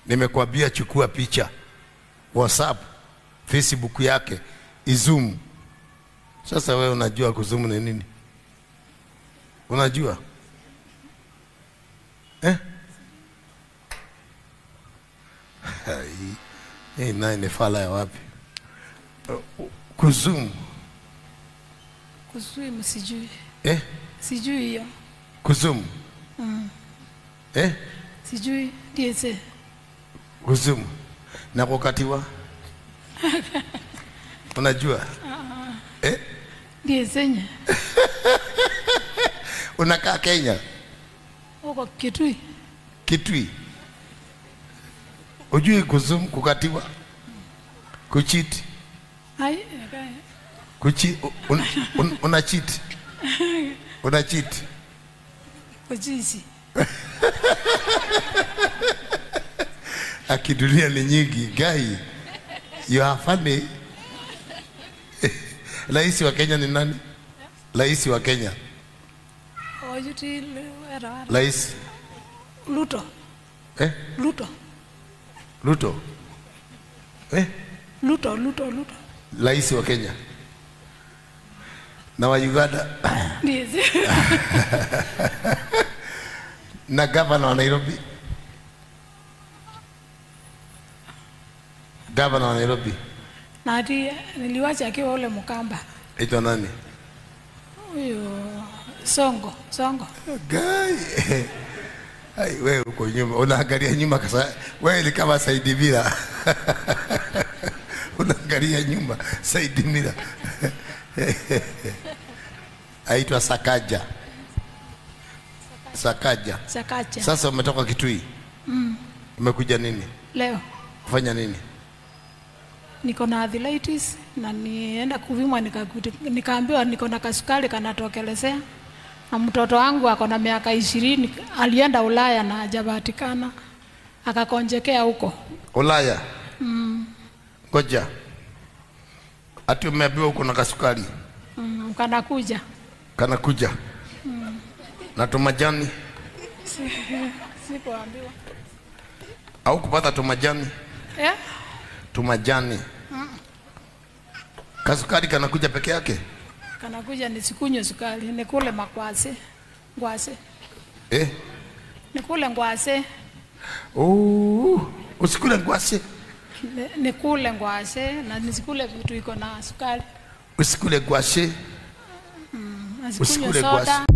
Nimekwambia chukua picha WhatsApp, Facebook yake izoom. Sasa wewe unajua kuzoom ni nini? Unajua eh? Hai, Hii naye ni fala ya wapi? Uh, Kuzoom Kuswim sijui. eh? Sijui hiyo. Kuzoom eh? Sijui DSA. Kuzoom na kukatiwa, unajua eh? DSA nye. Unakaa Kenya Huko Kitui. Kitui, ujui kuzoom, kukatiwa, kuchiti Ai, eka- kuchi, un, un, una cheat una cheat kujisi. akidunia ni nyingi gai you are funny rais wa Kenya ni nani rais wa Kenya Ojuti era wala. rais Luto. eh Luto. Ruto eh Luto, Luto, Luto. rais wa Kenya na wa Uganda DSA. na gavana wa Nairobi gavana wa Nairobi Na ati niliwacha akiwa ule Mkamba. aitwa nani Huyo Songo, Songo. Gai. Ai, wewe uko nyuma, unaangalia nyuma kasa. Wewe ni kama Saidi Mira. unaangalia nyuma Saidi Mira. Aitwa Sakaja. Sakaja. Sakacha. Sasa umetoka Kitui. Umekuja nini? Leo Kufanya nini? niko na arthritis na nienda kupimwa nikakuti- nikaambiwa niko na kasukari kanatokelezea na mtoto wangu ako na miaka ishirini alienda Ulaya na hajapatikana akakonjekea huko. Ulaya. Ngoja. Ati umeambiwa uko na kasukari. Mm, kanakuja Kanakuja. Na tumajani sikuambiwa au kupata tumajani? eh? tumajani kasukari kanakuja peke yake Kanakuja nisikunywe sukari, nikule makwase ngwase, eh? nikule ngwase, oh, usikule ngwase ni- nikule ngwase na nisikule vitu iko na sukari, usikule ngwashe na Usikule sikunywe soda,